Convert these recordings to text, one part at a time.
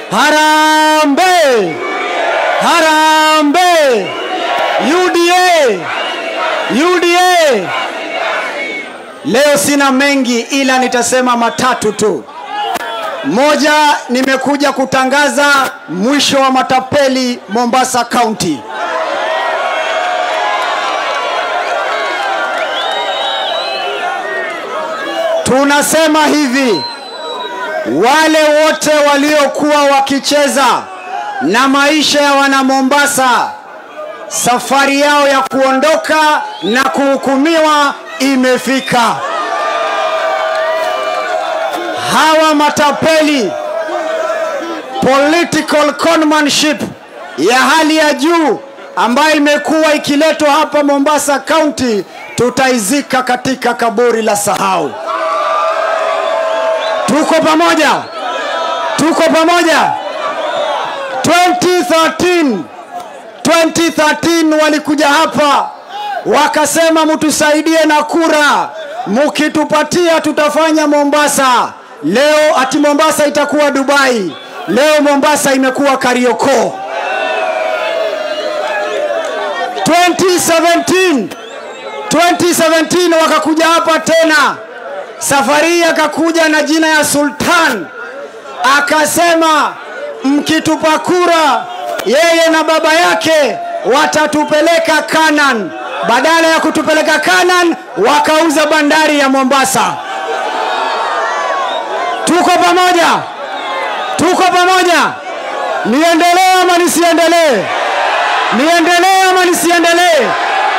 Harambe! Harambe! UDA! UDA! Leo sina mengi ila nitasema matatu tu. Moja, nimekuja kutangaza mwisho wa matapeli Mombasa County. Tunasema hivi, wale wote waliokuwa wakicheza na maisha ya wana Mombasa, safari yao ya kuondoka na kuhukumiwa imefika. Hawa matapeli, political conmanship ya hali ya juu ambayo imekuwa ikiletwa hapa Mombasa County, tutaizika katika kaburi la sahau. Tuko pamoja, tuko pamoja. 2013 2013 walikuja hapa wakasema mtusaidie na kura, mkitupatia tutafanya Mombasa. Leo ati Mombasa itakuwa Dubai, leo Mombasa imekuwa Kariokoo. 2017 2017 wakakuja hapa tena, safari hii akakuja na jina ya Sultan, akasema mkitupa kura, yeye na baba yake watatupeleka Canaan. Badala ya kutupeleka Canaan, wakauza bandari ya Mombasa. Tuko pamoja, tuko pamoja. Niendelee ama nisiendelee? Niendelee ama nisiendelee?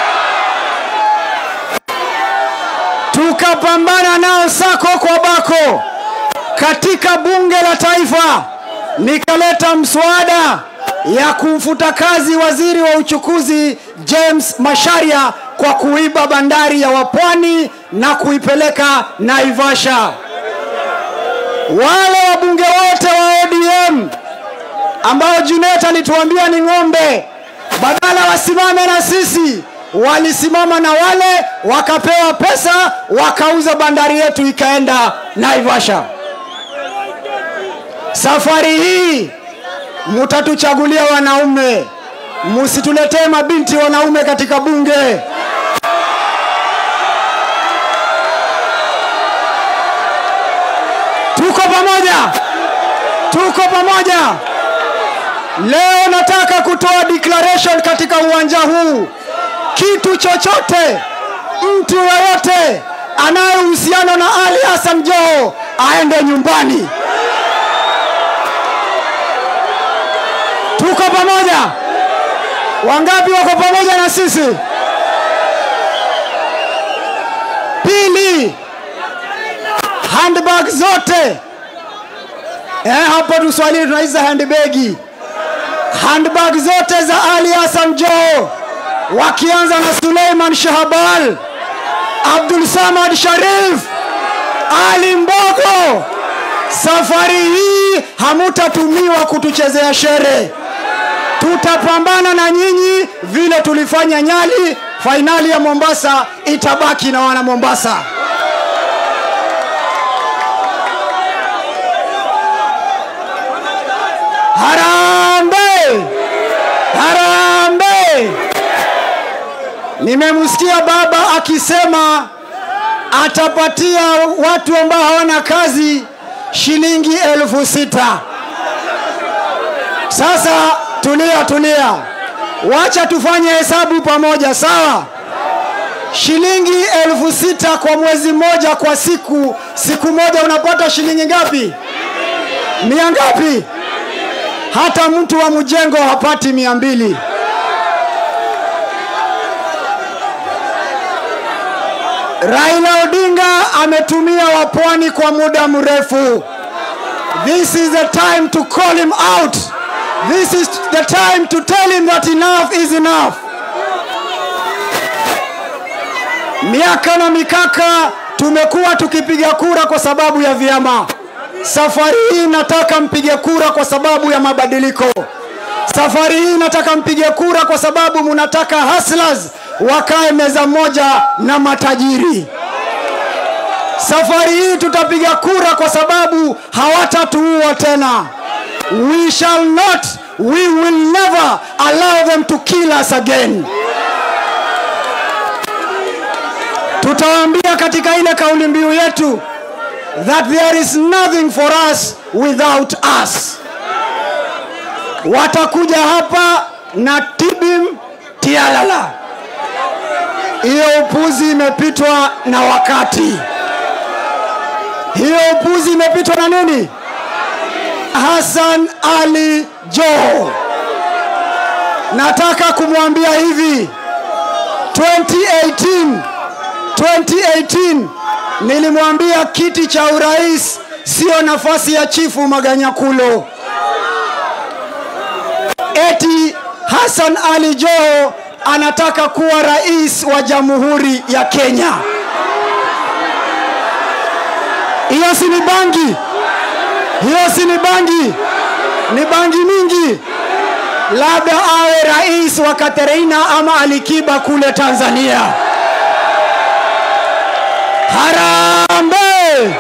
Tukapambana nao sako kwa bako katika bunge la taifa, nikaleta mswada ya kumfuta kazi waziri wa uchukuzi James Masharia kwa kuiba bandari ya Wapwani na kuipeleka Naivasha. Wale wabunge wote wa ODM ambao Junet alituambia ni ng'ombe, badala wasimame na sisi, walisimama na wale wakapewa pesa, wakauza bandari yetu ikaenda Naivasha. Safari hii mutatuchagulia wanaume, musituletee mabinti wanaume katika bunge. Tuko pamoja, tuko pamoja. Leo nataka kutoa declaration katika uwanja huu, kitu chochote, mtu yoyote anayehusiana na Ali Hassan Joho aende nyumbani. Tuko pamoja? Wangapi wako pamoja na sisi? Pili, handbag zote eh, hapo Tuswahili tunaita handbagi. Handbag zote za Ali Hassan Joho wakianza na Suleiman Shahbal, Abdul Samad Sharif, Ali Mbogo, safari hii hamutatumiwa kutuchezea shere. Tutapambana na nyinyi vile tulifanya Nyali. Fainali ya Mombasa itabaki na wana Mombasa. Harambe! Harambe! Nimemsikia baba akisema atapatia watu ambao hawana kazi shilingi elfu sita. Sasa tulia, tulia, wacha tufanye hesabu pamoja, sawa? Shilingi elfu sita kwa mwezi mmoja, kwa siku, siku moja unapata shilingi ngapi? Mia ngapi? Hata mtu wa mjengo hapati mia mbili. Raila Odinga ametumia wapwani kwa muda mrefu. This is the time to call him out. This is the time to tell him that enough is enough. Miaka na mikaka tumekuwa tukipiga kura kwa sababu ya vyama. Safari hii nataka mpige kura kwa sababu ya mabadiliko. Safari hii nataka mpige kura kwa sababu mnataka hustlers wakae meza moja na matajiri. Safari hii tutapiga kura kwa sababu hawatatuua tena. we shall not we will never allow them to kill us again tutawaambia katika ile kauli mbiu yetu that there is nothing for us without us watakuja hapa na tibim tialala hiyo upuzi imepitwa na wakati hiyo upuzi imepitwa na nini Hassan Ali Joho. Nataka kumwambia hivi 2018 2018 nilimwambia kiti cha urais sio nafasi ya chifu Maganyakulo. Eti Hassan Ali Joho anataka kuwa rais wa Jamhuri ya Kenya. Hiyo si ni bangi? hiyo si ni bangi ni bangi mingi labda awe rais wa katereina ama alikiba kule tanzania harambe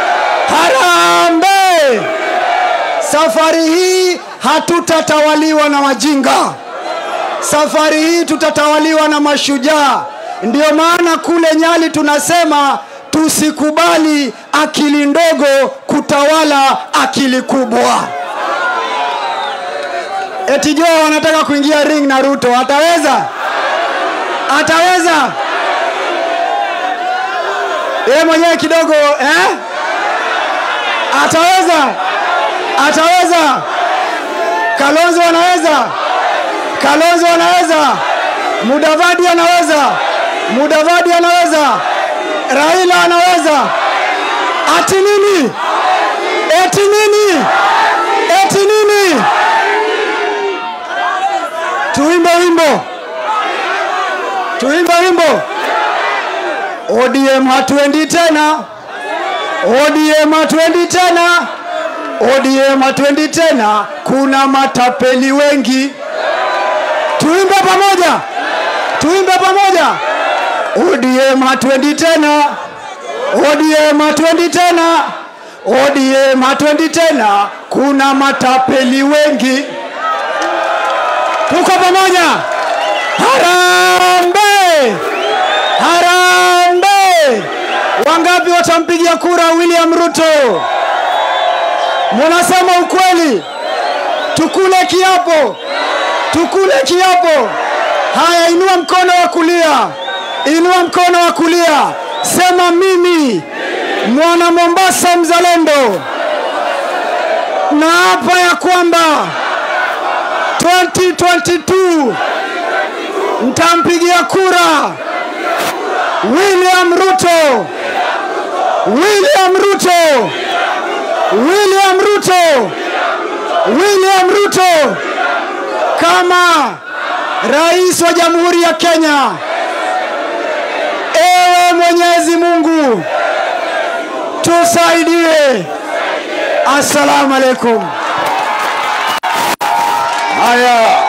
harambe safari hii hatutatawaliwa na wajinga safari hii tutatawaliwa na mashujaa ndio maana kule nyali tunasema tusikubali akili ndogo kutawala akili kubwa. Eti Joho wanataka kuingia ring na Ruto, ataweza? Ataweza? Yeye mwenyewe kidogo eh? Ataweza? Ataweza? Kalonzo anaweza? Kalonzo anaweza? Mudavadi anaweza? Mudavadi anaweza? Raila anaweza. Ati nini? Eti nini? Eti nini? Tuimbe wimbo, tuimbe wimbo. ODM hatuendi tena, ODM hatuendi tena, ODM hatuendi tena, kuna matapeli wengi. Tuimbe pamoja, tuimbe pamoja. ODM hatuendi tena, ODM hatuendi tena, ODM hatuendi tena, kuna matapeli wengi. Tuko pamoja, harambe, harambe. Wangapi watampigia kura William Ruto? Munasema ukweli? Tukule kiapo, tukule kiapo. Haya, inua mkono wa kulia inua mkono wa kulia, sema mimi mwana Mombasa mzalendo, na hapa ya kwamba 2022 mtampigia kura William Ruto, William Ruto, William Ruto, William Ruto kama rais wa Jamhuri ya Kenya. Ewe Mwenyezi Mungu tusaidie. Assalamu alaikum. Haya,